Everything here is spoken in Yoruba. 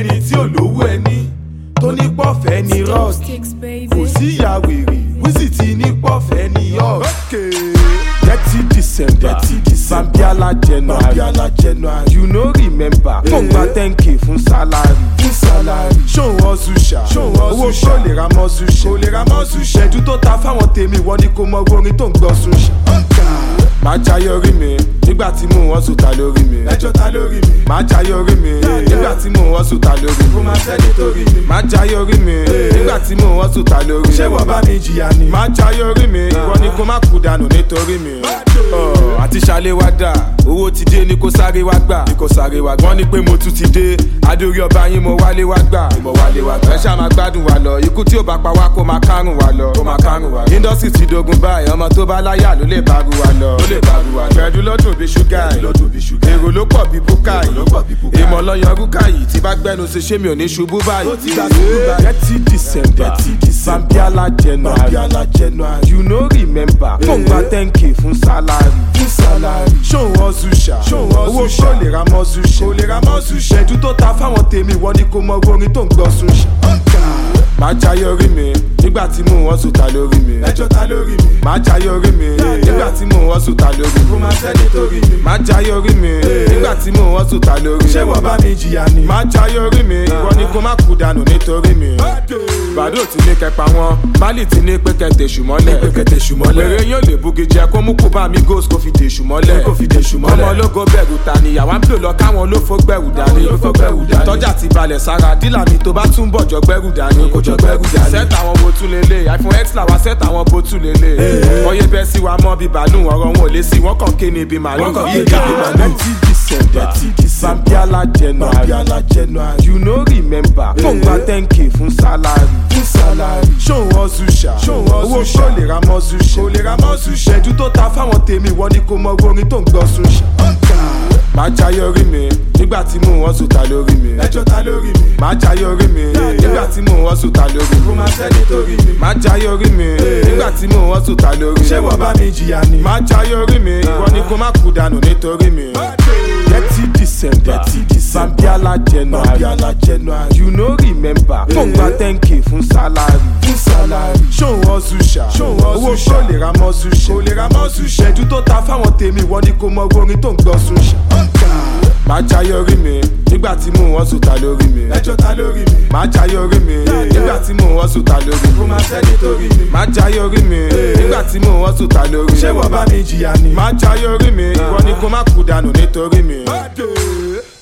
ẹni tí ò lówó ẹni tó ní pọ̀fẹ́ ní rọ́ọ̀sì Sticks, baby. kò sí ìyá wèrè wíṣì tí ní pọ̀fẹ́ ní ọ̀sì. thirty december bambiala january you no remember mo gba ten k fún salary ṣóun ọ̀sùn ṣá owó ṣó lè ra mọ́sùn ṣe kò lè ra mọ́sùn ṣe ẹ̀dú tó ta fáwọn tèmi wọ́n ní kó mọ orin tó ń gbọ́ sùn ṣe. máa jayọ rí mi nígbà tí mò ń wọ́n sùn ta lórí mi. ẹjọ́ ta lórí mi. máa jayọ rí mi nígbà tí mò ń wọ́n sùn ta lórí mi. kó máa sẹ́ni tó rí mi. máa jayọ rí mi nígbà tí mò ń wọ́n sùn ta lórí mi. ṣé wọ́n bá mi jìyà ni. máa jayọ rí mi ìwọ ni kó má kú dànù nítorí mi. Ọ̀, àti ṣàlẹ̀ wá dà owó ti dé ní kó sáré wá gbà. ní kó sáré wá gbà. wọ́n ní pé mo tún ti dé adórí ọba yín mo wálé wá gbà. mo wálé wá gbà. ẹ ṣáà máa gbádùn wa lọ ikú tí ò bá pa wá kó máa kárùn wa lọ. kó máa kárùn wa lọ. indọ́sì ti dogun báyìí ọmọ tó bá láyà ló lè bá ru wa lọ. ló lè bá ru wa lọ. pẹ̀lú lọ́dún bí ṣúgà yìí. èrò ló pọ̀ bí búkà yìí. ìmọ̀ lọ́yàn rúkà yìí tí bá gbẹ́nu ṣe ṣé mi ò ní ṣubú báyìí. thirty december bambiala january you no remember mo gba ten k fún salary ṣóun ọ̀sùn ṣá owó ṣó lè ra mọ́sùn ṣe kò lè ra mọ́sùn ṣe ẹ̀dú tó ta fáwọn tèmi wọ́n ní kó mọ orin tó ń gbọ́ sùn ṣe. máa jayọ rí mi nígbà tí mò ń wọ́n sùn ta lórí mi. ẹjọ́ ta lórí mi. máa jayọ rí mi nígbà tí mò ń wọ́n sùn ta lórí mi. kó máa sẹ́ni tó rí mi. máa jayọ rí mi nígbà tí mò ń wọ́n sùn ta lórí mi. ṣé wọ́n bá mi jìyà ni. máa jayọ rí mi ìwọ ni kó má kú dànù nítorí mi. bàdó ti ní kẹpa wọn mali ti ní pé kẹtẹ ṣùmọ́lẹ̀. pé kẹtẹ ṣùmọ́lẹ̀. wèrè yóò lè bugi jẹ kó mú kó bá mi gòs kó fi dè ṣùmọ́lẹ̀. kó fi dè ṣùmọ́lẹ̀. ọmọ ológo bẹ̀rù ta ni yàrá ń pè lọ káwọn ló fó gbẹ̀rù dání. ló fó gbẹ̀rù dání. tọ́jà ti balẹ̀ sára dílà mi tó bá tún bọ̀ jọ gbẹ̀rù dání. kó jọ gbẹ̀rù dání. sẹ́tà àwọn wo tún lélẹ̀ iphone x làwa sẹ́tà àwọn bó tún lélẹ̀. wọ́n yé bẹ́ẹ̀ sí wa mọ́ bí bàánù ọ̀rọ̀ wọn ò lé sí wọ́n kàn ké ní ibi màálù. Wọ́n kàn ké ní ibi màálù. thirty december bambiala january you no remember mo gba ten k fún salary ṣóun ọ̀sùn ṣá owó ṣó lè ra mọ́sùn ṣe kò lè ra mọ́sùn ṣe ẹ̀dú tó ta fáwọn tèmi wọ́n ní kó mọ orin tó ń gbọ́ sùn ṣe. máa jayọ rí mi nígbà tí mò ń wọ́n sùn ta lórí mi. ẹjọ́ ta lórí mi. máa jayọ rí mi nígbà tí mò ń wọ́n sùn ta lórí kó mi. máa sẹ́ni tó rí mi. máa jayọ rí mi nígbà tí mò ń wọ́n sùn ta lórí mi. ṣé wọ́n bá mi jìyà ni. máa jayọ rí mi ìwọ ni kó má kú dànù nítorí mi. thirty december bambiala january you no remember mo gba ten k fún salary ṣóun ọ̀sùn ṣá owó ṣó lè ra mọ́sùn ṣe kò lè ra mọ́sùn ṣe ẹ̀dú tó ta fáwọn tèmi wọ́n ní kó mọ orin tó ń gbọ́ sùn ṣe. máa jayọ rí mi nígbà tí mò ń wọ́n sùn ta lórí mi. ẹjọ́ ta lórí mi. máa jayọ rí mi nígbà tí mò ń wọ́n sùn ta lórí kó mi. máa sẹ́ni tó rí mi. máa jayọ rí mi nígbà tí mò ń wọ́n sùn ta lórí mi. ṣé wọ́n bá mi jìyà ni. máa jayọ rí mi ìwọ ni kó má kú dànù nítorí mi. Bàdé.